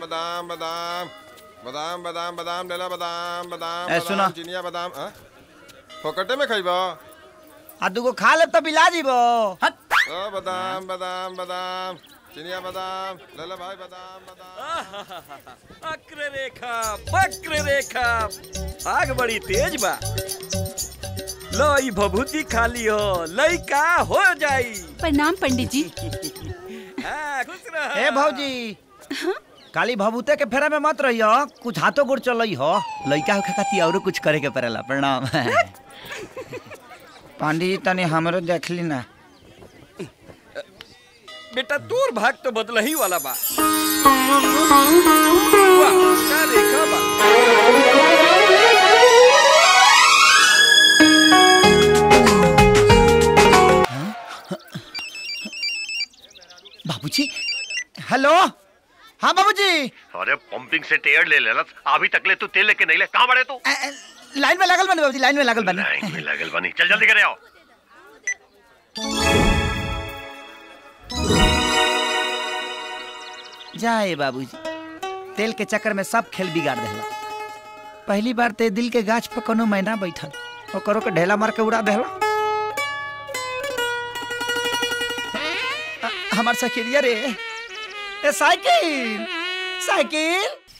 बादाम बादाम बादाम बादाम बादाम लेला बादाम बादाम ए, बादाम, सुना। चिनिया बादाम हाँ? फोकटे में खइबा आ दूगो खा ले तो बिला जीबो हट ओ बादाम बादाम बादाम चिनिया बादाम लेला भाई बादाम बादाम वक्र रेखा वक्र रेखा आग बड़ी तेज बा लो ई भभूति खाली हो लइका हो जाई प्रणाम पंडित जी हाँ, खुश रह ए भौजी काली भभूते के फेरा में मत रहियो कुछ हाथों गोड़ चलई हो लइका होखे खाती औरो कुछ करे के पड़ेला प्रणाम पांडी जी तनी हमरो देखली ना बेटा तोर भाग तो बदल ही वाला बा वाह, क्या रेखा बा बाबूजी हेलो हाँ बाबूजी अरे पंपिंग से टेयर ले लेना अभी तक ले तू तेल लेके नहीं ले कहाँ बड़े तू अ, अ, लाइन में लागल बनी बाबूजी लाइन में लागल बनी लाइन में लगल बनी चल जल्दी करे आओ जाए बाबूजी तेल के चक्कर में सब खेल बिगाड़ देला पहली बार ते दिल के गाछ पर कोनो मैना बैठल ओकरो के ढेला मार के उड़ा देला अ, हमार साइकिलिया रे ए साइकिल साइकिल